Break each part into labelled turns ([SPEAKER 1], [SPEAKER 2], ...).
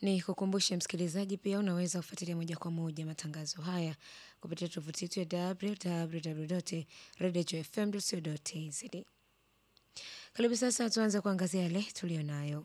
[SPEAKER 1] Ni kukumbushe msikilizaji pia unaweza kufuatilia moja kwa moja matangazo haya kupitia tovuti yetu ya www.radiofm.co.tz. Karibu sasa tuanze kuangazia yale tuliyonayo.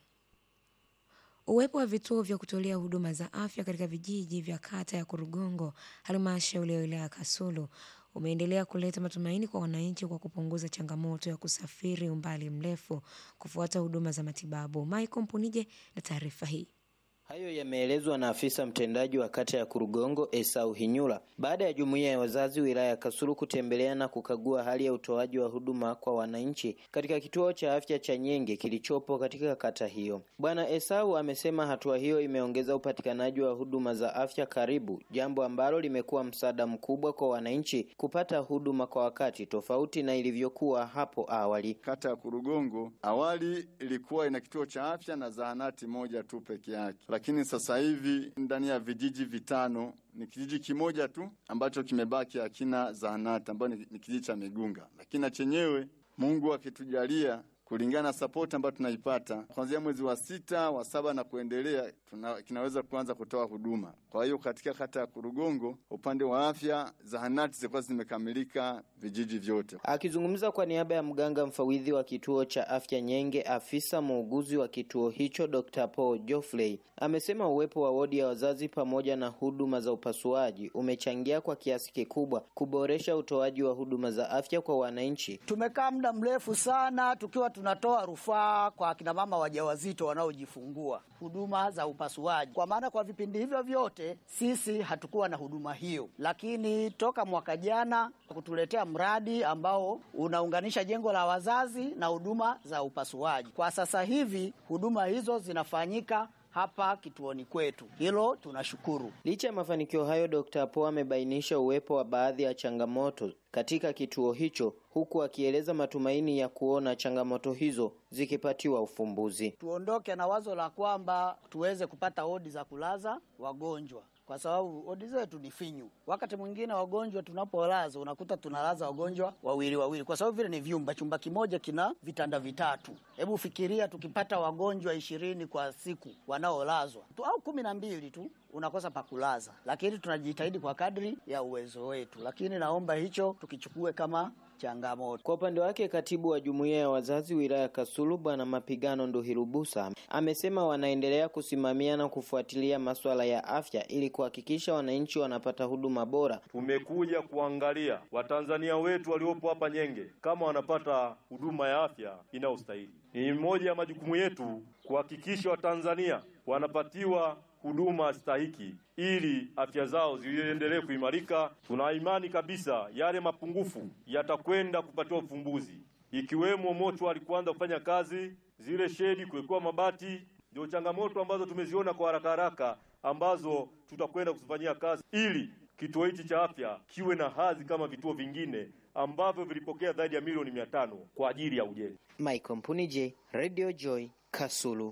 [SPEAKER 1] Uwepo wa vituo vya kutolea huduma za afya katika vijiji vya kata ya Kurugongo, halmashauri ya wilaya ya Kasulu, umeendelea kuleta matumaini kwa wananchi kwa kupunguza changamoto ya kusafiri umbali mrefu kufuata huduma za matibabu. Michael Mpunije na taarifa hii.
[SPEAKER 2] Hayo yameelezwa na afisa mtendaji wa kata ya Kurugongo Esau Hinyula baada ya jumuiya ya wazazi wilaya ya Kasulu kutembelea na kukagua hali ya utoaji wa huduma kwa wananchi katika kituo cha afya cha Nyenge kilichopo katika kata hiyo. Bwana Esau amesema hatua hiyo imeongeza upatikanaji wa huduma za afya karibu, jambo ambalo limekuwa msaada mkubwa kwa wananchi kupata huduma kwa wakati tofauti na ilivyokuwa hapo awali.
[SPEAKER 3] Kata ya Kurugongo awali ilikuwa ina kituo cha afya na zahanati moja tu peke yake lakini sasa hivi ndani ya vijiji vitano ni kijiji kimoja tu ambacho kimebaki hakina zahanati ambayo ni, ni kijiji cha Migunga, lakini na chenyewe Mungu akitujalia kulingana na sapoti ambayo tunaipata kuanzia mwezi wa sita wa saba na kuendelea tuna, kinaweza kuanza kutoa huduma. Kwa hiyo katika kata ya Kurugongo upande wa afya zahanati zilikuwa zimekamilika vijiji vyote.
[SPEAKER 2] Akizungumza kwa niaba ya mganga mfawidhi wa kituo cha afya Nyenge, afisa muuguzi wa kituo hicho Dr. Paul Geoffrey amesema uwepo wa wodi ya wazazi pamoja na huduma za upasuaji umechangia kwa kiasi kikubwa kuboresha utoaji wa huduma za afya kwa wananchi.
[SPEAKER 4] Tumekaa muda mrefu sana tukiwa tunatoa rufaa kwa akina mama wajawazito wanaojifungua huduma za upasuaji, kwa maana kwa vipindi hivyo vyote sisi hatukuwa na huduma hiyo, lakini toka mwaka jana kutuletea mradi ambao unaunganisha jengo la wazazi na huduma za upasuaji. Kwa sasa hivi huduma hizo zinafanyika hapa kituoni kwetu, hilo tunashukuru.
[SPEAKER 2] Licha ya mafanikio hayo, Dr. Po amebainisha uwepo wa baadhi ya changamoto katika kituo hicho, huku akieleza matumaini ya kuona changamoto hizo zikipatiwa ufumbuzi.
[SPEAKER 4] Tuondoke na wazo la kwamba tuweze kupata wodi za kulaza wagonjwa kwa sababu wodi zetu ni finyu. Wakati mwingine wagonjwa tunapolaza, unakuta tunalaza wagonjwa wawili wawili, kwa sababu vile ni vyumba, chumba kimoja kina vitanda vitatu. Hebu fikiria tukipata wagonjwa ishirini kwa siku wanaolazwa tu, au kumi na mbili tu unakosa pakulaza, lakini tunajitahidi kwa kadri ya uwezo wetu, lakini naomba hicho tukichukue kama changamoto.
[SPEAKER 2] Kwa upande wake, katibu wa jumuiya ya wazazi wilaya ya Kasulu Bwana Mapigano Nduhirubusa amesema wanaendelea kusimamia na kufuatilia masuala ya afya ili kuhakikisha wananchi wanapata huduma bora.
[SPEAKER 5] Tumekuja kuangalia Watanzania wetu waliopo hapa Nyenge kama wanapata huduma ya afya inayostahili. Ni moja ya majukumu yetu kuhakikisha Watanzania wanapatiwa huduma stahiki ili afya zao ziendelee kuimarika. Tuna imani kabisa yale mapungufu yatakwenda kupatiwa ufumbuzi, ikiwemo moto alikuanza kufanya kazi, zile shedi kuwekewa mabati. Ndio changamoto ambazo tumeziona kwa haraka haraka, ambazo tutakwenda kuzifanyia kazi ili kituo hichi cha afya kiwe na hadhi kama vituo vingine ambavyo vilipokea zaidi ya milioni mia tano kwa ajili ya ujenzi.
[SPEAKER 2] Michael Mpunije, Radio Joy, Kasulu.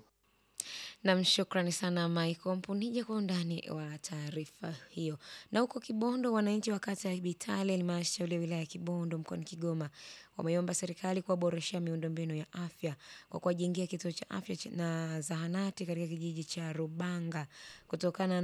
[SPEAKER 1] Nam, shukrani sana Michael Mpunije kwa undani wa taarifa hiyo. Na huko Kibondo, wananchi wa kata ya Bitale, halmashauri ya wilaya ya Kibondo mkoani Kigoma, wameomba serikali kuwaboreshea miundombinu ya afya kwa kuwajengea kituo cha afya na zahanati katika kijiji cha Rubanga kutokana